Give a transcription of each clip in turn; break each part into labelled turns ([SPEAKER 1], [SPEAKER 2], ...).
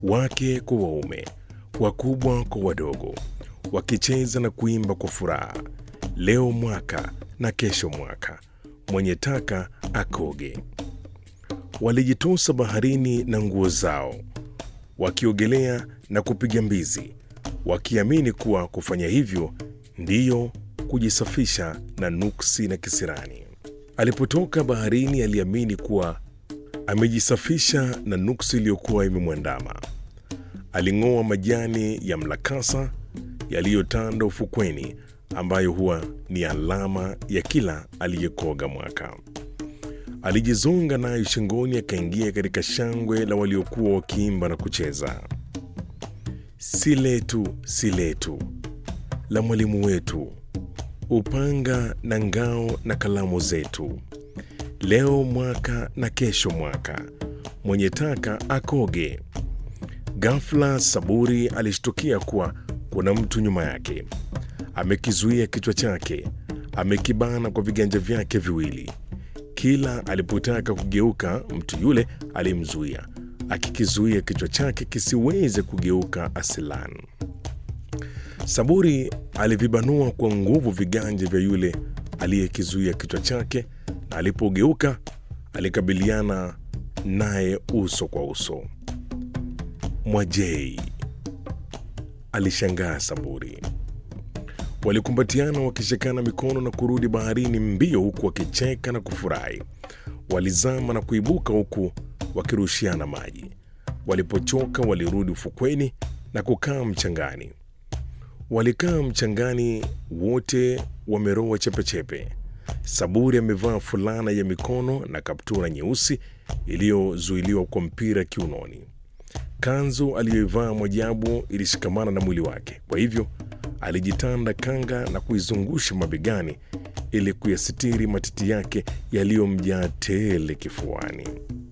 [SPEAKER 1] wake kwa waume, wakubwa kwa wadogo, wakicheza na kuimba kwa furaha, leo mwaka na kesho mwaka, mwenye taka akoge. Walijitosa baharini na nguo zao, wakiogelea na kupiga mbizi, wakiamini kuwa kufanya hivyo ndiyo kujisafisha na nuksi na kisirani. Alipotoka baharini, aliamini kuwa amejisafisha na nuksi iliyokuwa imemwandama. Aling'oa majani ya mlakasa yaliyotanda ufukweni, ambayo huwa ni alama ya kila aliyekoga mwaka. Alijizonga nayo shingoni, akaingia katika shangwe la waliokuwa wakiimba na kucheza. Si letu, si letu, la mwalimu wetu, upanga na ngao na kalamu zetu, leo mwaka na kesho mwaka, mwenye taka akoge. Ghafla Saburi alishtukia kuwa kuna mtu nyuma yake, amekizuia kichwa chake, amekibana kwa viganja vyake viwili. Kila alipotaka kugeuka, mtu yule alimzuia, akikizuia kichwa chake kisiweze kugeuka asilan. Saburi alivibanua kwa nguvu viganja vya yule aliyekizuia kichwa chake, na alipogeuka alikabiliana naye uso kwa uso. Mwajei, alishangaa Saburi. Walikumbatiana wakishikana mikono na kurudi baharini mbio, huku wakicheka na kufurahi. Walizama na kuibuka huku wakirushiana maji. Walipochoka walirudi ufukweni na kukaa mchangani. Walikaa mchangani wote wameroa chepechepe. Saburi amevaa fulana ya mikono na kaptura nyeusi iliyozuiliwa kwa mpira kiunoni. Kanzu aliyoivaa Mwajabu ilishikamana na mwili wake, kwa hivyo alijitanda kanga na kuizungusha mabegani ili kuyasitiri matiti yake yaliyomjaa tele kifuani.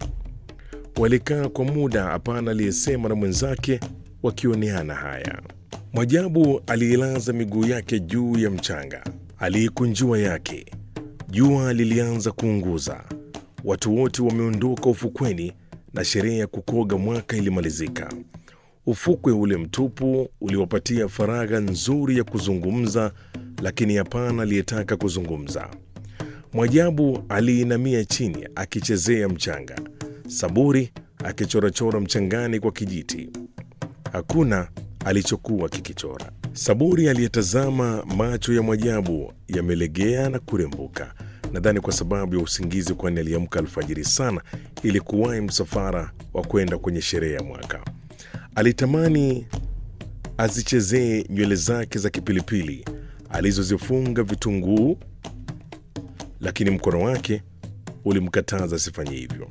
[SPEAKER 1] Walikaa kwa muda, hapana aliyesema na mwenzake, wakioneana haya. Mwajabu aliilaza miguu yake juu ya mchanga, aliikunjua yake. Jua lilianza kuunguza, watu wote wameondoka ufukweni na sherehe ya kukoga mwaka ilimalizika. Ufukwe ule mtupu uliwapatia faragha nzuri ya kuzungumza, lakini hapana aliyetaka kuzungumza. Mwajabu aliinamia chini akichezea mchanga, Saburi akichorachora mchangani kwa kijiti. Hakuna alichokuwa kikichora. Saburi aliyetazama, macho ya Mwajabu yamelegea na kurembuka, nadhani kwa sababu ya usingizi, kwani aliamka alfajiri sana ili kuwahi msafara wa kwenda kwenye sherehe ya mwaka. Alitamani azichezee nywele zake za kipilipili alizozifunga vitunguu, lakini mkono wake ulimkataza asifanye hivyo.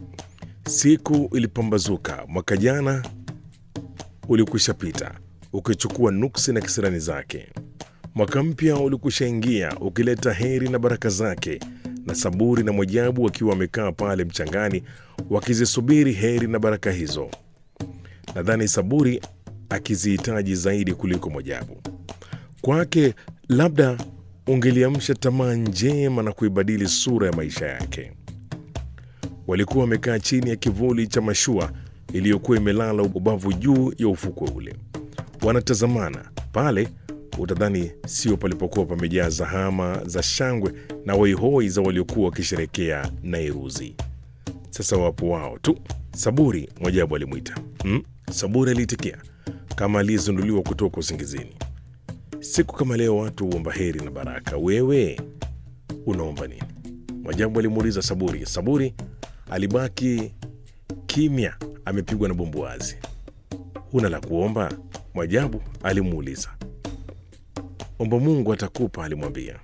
[SPEAKER 1] Siku ilipambazuka, mwaka jana ulikwisha pita ukichukua nuksi na kisirani zake. Mwaka mpya ulikwisha ingia ukileta heri na baraka zake, na Saburi na Mwajabu wakiwa wamekaa pale mchangani wakizisubiri heri na baraka hizo. Nadhani Saburi akizihitaji zaidi kuliko Mwajabu. Kwake labda ungeliamsha tamaa njema na kuibadili sura ya maisha yake. Walikuwa wamekaa chini ya kivuli cha mashua iliyokuwa imelala ubavu juu ya ufukwe ule, wanatazamana pale. Utadhani sio palipokuwa pamejaa zahama za shangwe na hoihoi za waliokuwa wakisherekea Nairuzi. Sasa wapo wao tu. Saburi, Mwajabu alimwita. Hmm? Saburi aliitikia kama aliyezinduliwa kutoka usingizini. Siku kama leo watu huomba heri na baraka, wewe unaomba nini? Mwajabu alimuuliza Saburi. Saburi alibaki kimya, amepigwa na bumbuazi. Huna la kuomba? Mwajabu alimuuliza. Omba Mungu atakupa, alimwambia.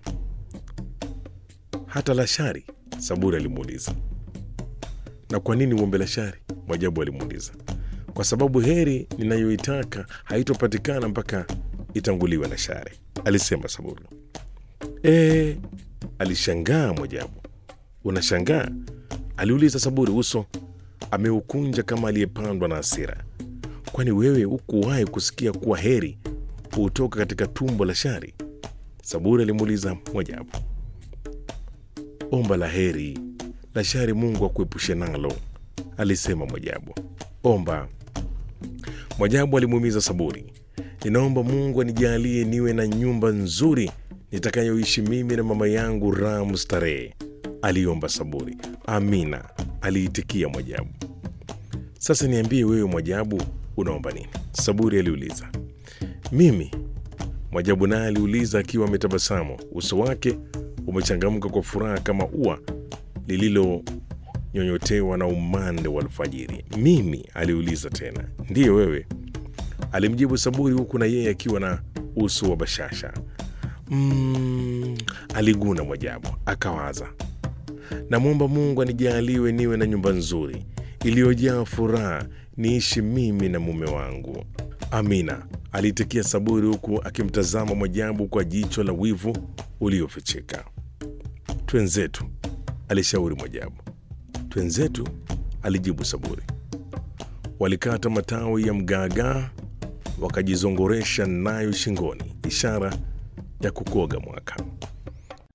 [SPEAKER 1] Hata la shari? Saburi alimuuliza. Na kwa nini uombe la shari? Mwajabu alimuuliza. Kwa sababu heri ninayoitaka haitopatikana mpaka itanguliwe na shari, alisema Saburi. E, alishangaa Mwajabu. Unashangaa? aliuliza Saburi, uso ameukunja kama aliyepandwa na hasira. Kwani wewe hukuwahi kusikia kuwa heri hutoka katika tumbo la shari? Saburi alimuuliza Mwajabu. Omba la heri, la shari Mungu akuepushe nalo, alisema Mwajabu. Omba Mwajabu alimuumiza Saburi. Ninaomba Mungu anijalie niwe na nyumba nzuri nitakayoishi mimi na mama yangu raha mustarehe, aliomba Saburi. Amina, aliitikia Mwajabu. Sasa niambie wewe Mwajabu, unaomba nini? Saburi aliuliza. Mimi? Mwajabu naye aliuliza akiwa ametabasamu, uso wake umechangamka kwa furaha kama ua lililonyonyotewa na umande wa alfajiri. Mimi? aliuliza tena. Ndiyo wewe, alimjibu Saburi huku na yeye akiwa na uso wa bashasha. Mm, aliguna Mwajabu akawaza, namwomba Mungu anijaliwe niwe na nyumba nzuri iliyojaa furaha, niishi mimi na mume wangu. Amina, aliitikia Saburi huku akimtazama Mwajabu kwa jicho la wivu uliofichika. Twenzetu, alishauri Mwajabu. Twenzetu, alijibu Saburi. Walikata matawi ya mgaagaa wakajizongoresha nayo shingoni, ishara ya kukoga mwaka.